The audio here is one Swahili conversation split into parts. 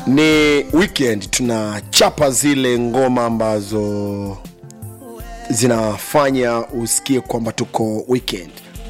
ni weekend tunachapa zile ngoma ambazo zinafanya usikie kwamba tuko weekend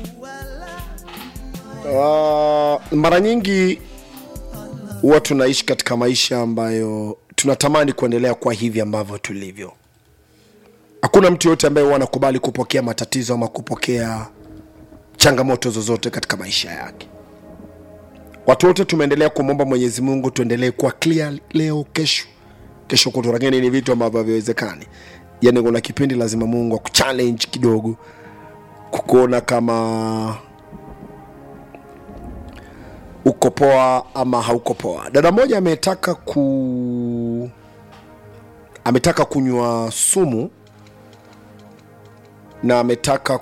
uh, mara nyingi huwa tunaishi katika maisha ambayo tunatamani kuendelea kwa hivi ambavyo tulivyo hakuna mtu yoyote ambaye huwa anakubali kupokea matatizo ama kupokea changamoto zozote katika maisha yake watu wote tumeendelea kumwomba mwenyezi mungu tuendelee kuwa clear leo kesho kesho kutu lakini ni vitu ambavyo haviwezekani yani kuna kipindi lazima mungu akuchallenge kidogo kukuona kama uko poa ama hauko poa dada moja ametaka ku ametaka kunywa sumu na ametaka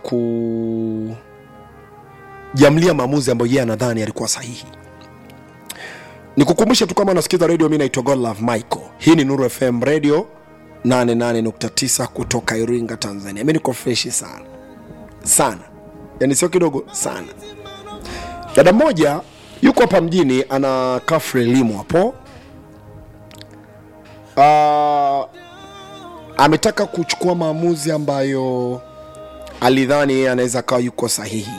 kujamlia maamuzi ambayo yeye anadhani alikuwa sahihi nikukumbushe tu kama unasikiza radio mi naitwa godlove michael hii ni nuru fm radio 88.9 kutoka iringa tanzania mi niko freshi sana sana yani sio kidogo sana dada mmoja yuko hapa mjini ana kafre elimu hapo uh, ametaka kuchukua maamuzi ambayo alidhani yeye anaweza akawa yuko sahihi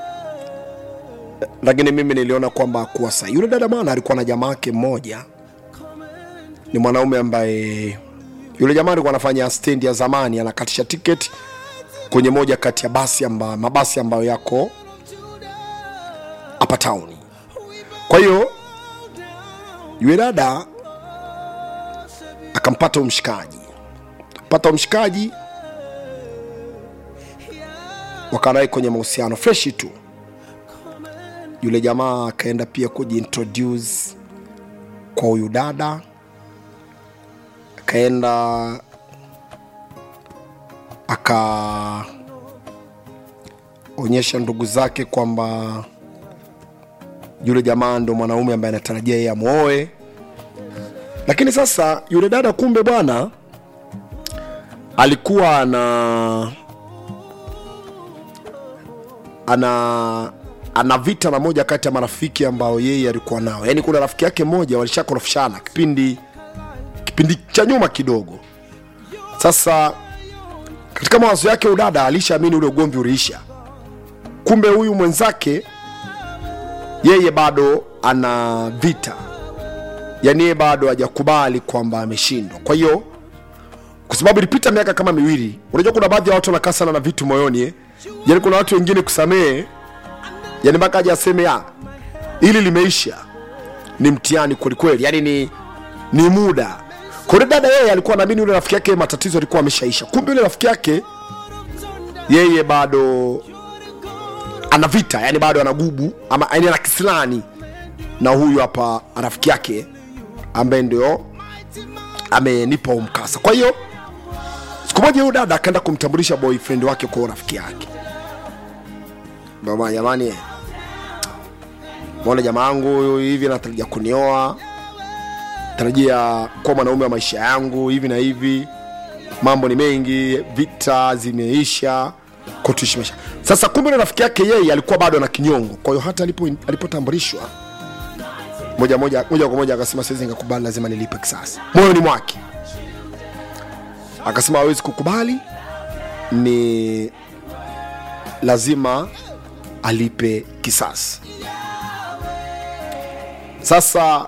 lakini mimi niliona kwamba kuwa sahihi yule dada bwana alikuwa na jamaa yake mmoja ni mwanaume ambaye yule jamaa alikuwa anafanya stendi ya zamani anakatisha tiketi kwenye moja kati ya basi amba, mabasi ambayo yako hapa tauni kwa hiyo yule dada akampata umshikaji pata umshikaji wakarai kwenye mahusiano freshi tu yule jamaa akaenda pia kujiintroduce kwa huyu dada akaenda akaonyesha ndugu zake kwamba yule jamaa ndo mwanaume ambaye anatarajia yeye amwoe lakini sasa yule dada kumbe bwana alikuwa ana ana ana vita na moja kati ya marafiki ambao yeye alikuwa nao yaani kuna rafiki yake mmoja walishakorofishana kipindi kipindi cha nyuma kidogo sasa katika mawazo yake udada alishaamini ule ugomvi uliisha kumbe huyu mwenzake yeye bado ana vita yaani yeye bado hajakubali kwamba ameshindwa kwa hiyo kwa sababu ilipita miaka kama miwili unajua kuna baadhi ya watu wanakaa sana na vitu moyoni eh? yaani kuna watu wengine kusamehe yani mpaka aje aseme ya ili limeisha ni mtihani kwelikweli yani ni ni muda kwa hiyo dada yeye alikuwa naamini yule rafiki yake matatizo alikuwa ameshaisha kumbe yule rafiki yake yeye bado ana vita yani bado ana gubu ama yani ana kisilani na huyu hapa rafiki yake ambaye ndio amenipa huu mkasa kwa hiyo siku moja huyu dada akaenda kumtambulisha boyfriend wake kwa huyo rafiki yake baba jamani mwona jamaa yangu huyu hivi anatarajia kunioa tarajia kuwa mwanaume wa maisha yangu hivi na hivi mambo ni mengi vita zimeisha kwa tuishi maisha sasa kumbe na rafiki yake yeye alikuwa bado na kinyongo kwa hiyo hata alipo alipotambulishwa moja moja moja kwa moja akasema siwezi nikakubali lazima nilipe kisasi moyoni mwake akasema hawezi kukubali ni lazima alipe kisasi sasa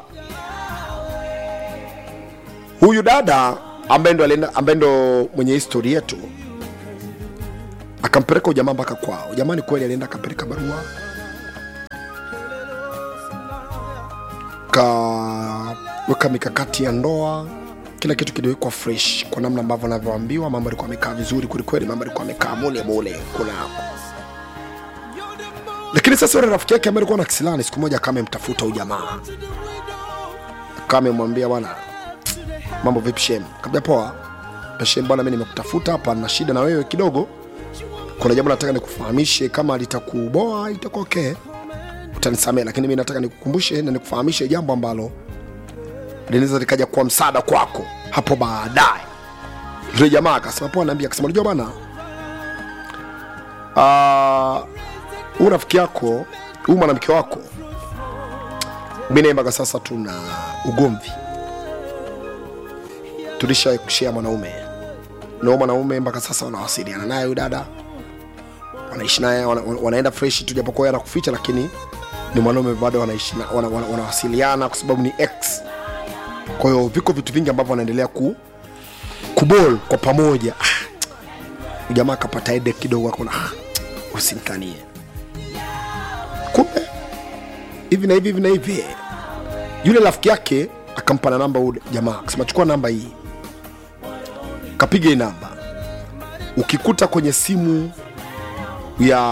huyu dada ambaye ndo alienda- ambaye ndo mwenye histori yetu akampeleka ujamaa mpaka kwao jamani kweli alienda akapeleka barua kaweka mikakati ya ndoa kila kitu kiliwekwa fresh kwa namna ambavyo anavyoambiwa mambo alikuwa amekaa vizuri kwelikweli mambo alikuwa amekaa mule mule kunako lakini sasa yule rafiki yake ambaye alikuwa na kisilani siku moja kama amemtafuta huyu jamaa kama amemwambia bwana mambo vipi shem kabla poa shem bwana mi nimekutafuta hapa na shida na wewe kidogo kuna jambo nataka nikufahamishe kama litakuboa itakuwa okay utanisamea lakini mi nataka nikukumbushe na nikufahamishe jambo ambalo linaweza likaja kuwa msaada kwako hapo baadaye yule jamaa akasema poa naambia akasema unajua bana Ah, huu rafiki yako huu mwanamke wako mi naye mpaka sasa tuna ugomvi tulisha kushia mwanaume nao mwanaume mpaka sasa wanawasiliana naye huyu dada wanaishi naye wana, wana- wanaenda fresh tu japokuwa yeye anakuficha lakini ni mwanaume bado wanaishi na- wana, wana, wanawasiliana kwa sababu ni ex kwa hiyo viko vitu vingi ambavyo wanaendelea ku kubol kwa pamoja ah, huyu jamaa akapata ede kidogo akona ah, usimtanie kumbe hivi na hivi hivi na hivi yule rafiki yake akampa na namba huyu jamaa akasema chukua namba hii kapiga hii namba ukikuta kwenye simu ya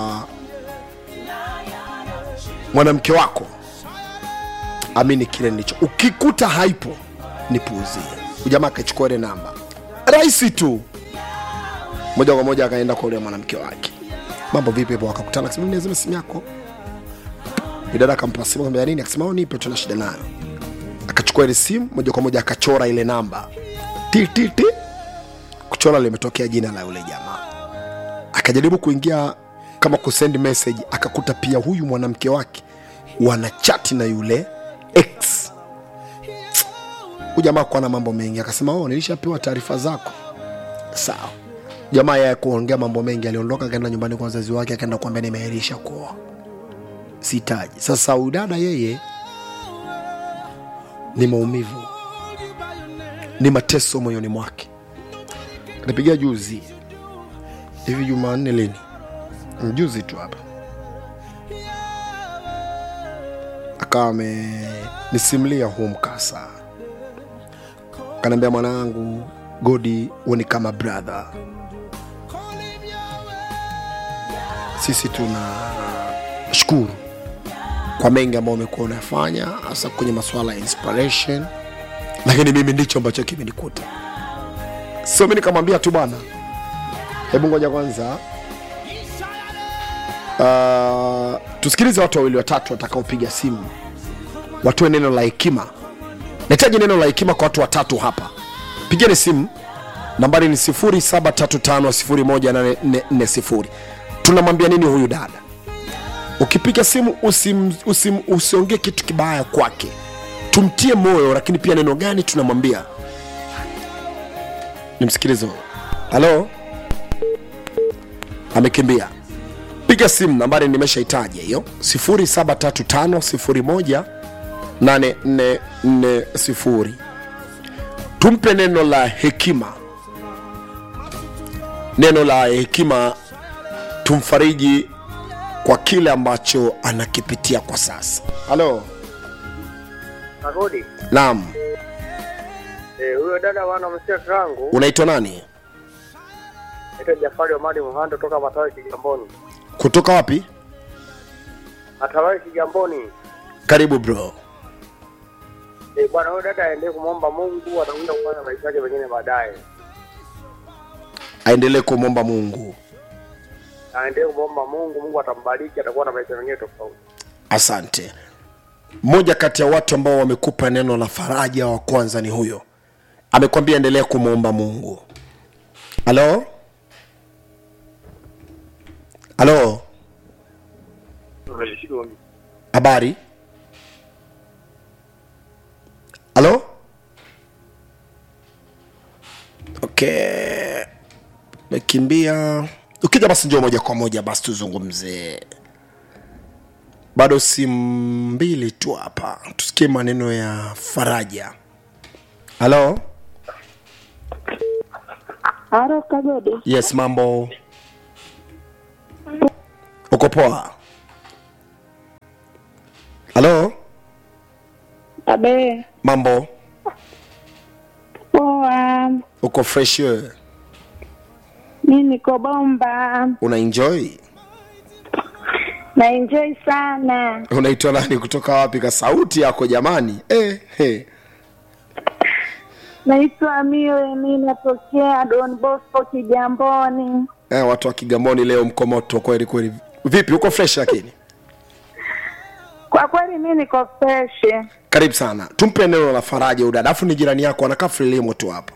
mwanamke wako amini kile ndicho ukikuta haipo nipuuzie ujamaa akachukua ile namba rahisi tu moja kwa moja akaenda kwa ule mwanamke wake mambo vipi hapo wakakutana akasema "Mimi nazima simu yako dada akampa simu akamwambia nini akasema "Oh, nipe tuna shida nayo akachukua ile simu moja kwa moja akachora ile namba ti ti ti kuchora limetokea jina la yule jamaa akajaribu kuingia kama kusend message akakuta pia huyu mwanamke wake wana chati na yule x huyu jamaa kuwa na mambo mengi akasema oh, nilishapewa taarifa zako sawa jamaa yeye kuongea mambo mengi aliondoka akaenda nyumbani kwa wazazi wake akaenda kuambia nimeahirisha kuoa sitaji sasa huyu dada yeye ni maumivu ni mateso moyoni mwake nipigia juzi hivi jumanne lini juzi tu hapa akawa amenisimulia huu mkasa kanaambia mwanangu godi huoni kama brother sisi tuna shukuru kwa mengi ambayo umekuwa unayafanya hasa kwenye masuala ya inspiration lakini mimi ndicho ambacho kimenikuta sio mi nikamwambia tu bwana hebu ngoja kwanza uh, tusikilize watu wawili watatu watakaopiga simu watoe neno la hekima nahitaji neno la hekima kwa watu watatu hapa pigeni simu nambari ni 735 tunamwambia nini huyu dada ukipiga simu usim, usim, usiongee kitu kibaya kwake tumtie moyo lakini pia neno gani tunamwambia nimsikilize huyo. halo amekimbia piga simu nambari nimeshaitaja hiyo 735 tumpe neno la hekima neno la hekima tumfariji kwa kile ambacho anakipitia kwa sasa halo Karudi. naam Eh, huyo dada wana msia kangu unaitwa nani naitwa Jafari Omari Muhando toka Matawi Kigamboni. kutoka wapi Matawi Kigamboni. karibu bro Eh, bwana huyo dada aendelee kumwomba Mungu atakuja kufanya maisha yake mengine baadaye. aendelee kumwomba mungu Aendelee kumwomba Mungu, Mungu atambariki, atakuwa na maisha mengine tofauti. asante mmoja kati ya watu ambao wamekupa neno la faraja wa kwanza ni huyo amekwambia endelea kumwomba mungu halo halo habari halo okay mekimbia ukija basi njoo moja kwa moja basi tuzungumze bado simu mbili tu hapa tusikie maneno ya faraja halo Haro Kagode, yes mambo uko poa halo abe mambo poa, uko fresh wewe? mi niko bomba, una enjoy na enjoy sana. unaitwa nani kutoka wapi ka sauti yako jamani eh, eh. Naitwa Mile, mi natokea Don Bosco Kigamboni. Eh, watu wa kigamboni leo mko moto kweli kweli vipi uko fresh lakini Kwa kweli mi niko fresh. karibu sana tumpe neno la faraja udada afu ni jirani yako anakaa frelimo tu hapa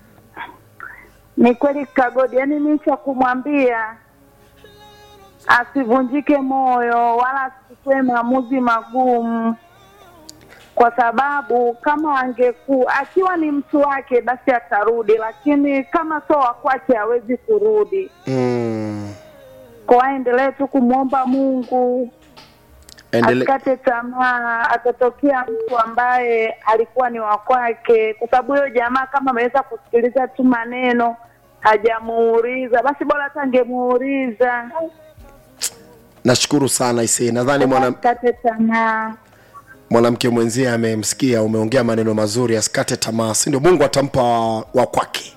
Ni kweli Kagode, yani mi cha kumwambia asivunjike moyo wala asichukue maamuzi magumu. kwa sababu kama angeku akiwa ni mtu wake basi atarudi, lakini kama sio wa kwake hawezi kurudi. mm. Kwa aendelee tu kumwomba Mungu Endele... asikate tamaa, atatokea mtu ambaye alikuwa ni wa kwake, kwa sababu huyo jamaa kama ameweza kusikiliza tu maneno hajamuuliza, basi bora hata angemuuliza. nashukuru sana ise nadhani mwana, Asikate tamaa. mwanamke mwenzie amemsikia umeongea maneno mazuri asikate tamaa si ndio mungu atampa wa, wa kwake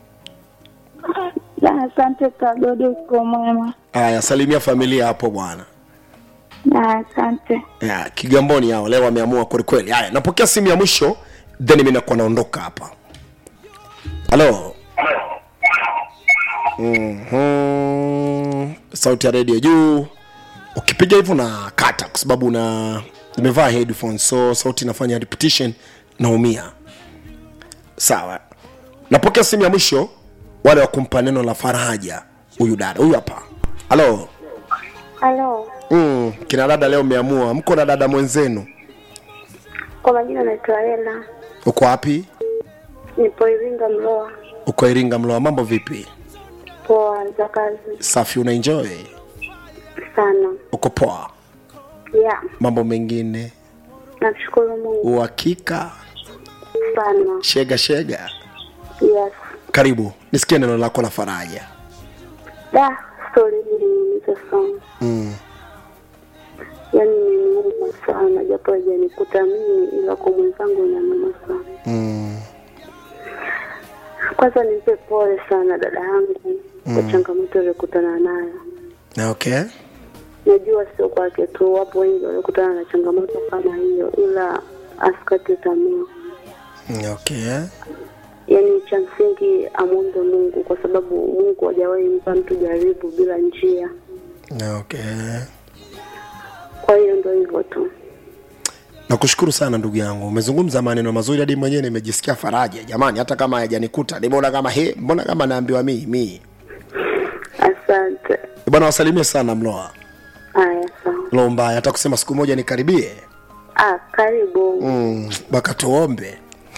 Na Asante Kagodi, uko mwema. haya salimia familia hapo bwana Na Asante. ya, kigamboni hao leo wameamua kwelikweli haya napokea simu ya mwisho then mi nakuwa naondoka hapa halo mm-hmm. sauti ya redio juu ukipiga hivyo na kata kwa sababu una nimevaa headphones so sauti inafanya repetition naumia sawa napokea simu ya mwisho wale wa kumpa neno la faraja huyu dada huyu hapa halo Halo, mm, kina dada leo mmeamua mko na dada mwenzenu kwa majina naitwa Ela, uko wapi nipo Iringa Mloa. uko iringa mloa mambo vipi Poa za kazi safi unaenjoy sana uko poa ya, mambo mengine namshukuru Mungu uhakika sana. shega shega Yes, karibu nisikie neno lako la faraja da stori hili nilizosoma mm. yaani imeniuma sana, japo haijanikuta mimi, ila kwa mwenzangu inaniuma sana. Mm. Kwanza nimpe pole sana dada yangu kwa changamoto aliyokutana nayo. okay Najua sio kwake tu, wapo wengi waliokutana na changamoto kama hiyo, ila asikate tamaa. okay yaani cha msingi amwombe Mungu kwa sababu Mungu hajawahi mpa mtu jaribu bila njia. okay Kwa hiyo ndo hivyo tu. nakushukuru sana ndugu yangu umezungumza maneno mazuri hadi mwenyewe nimejisikia faraja jamani hata kama hayajanikuta nimeona kama he mbona kama naambiwa mii mii Asante. bwana wasalimie sana mloa Haya, sawa. lo mbaya hata kusema siku moja nikaribie Ah, karibu. mm, mpaka tuombe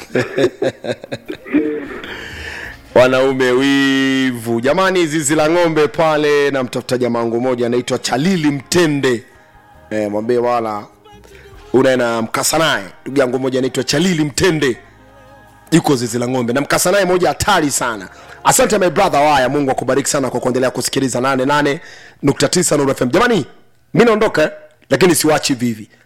wanaume wivu jamani zizi la ng'ombe pale namtafuta jamaa wangu moja anaitwa chalili mtende e, mwambie wala unaena mkasa naye ndugu yangu moja anaitwa chalili mtende yuko zizi la ng'ombe na mkasa naye moja hatari sana asante my brother waya mungu akubariki sana kwa kuendelea kusikiliza 88.9 Nuru fm jamani mi naondoka eh, lakini siwachi vivi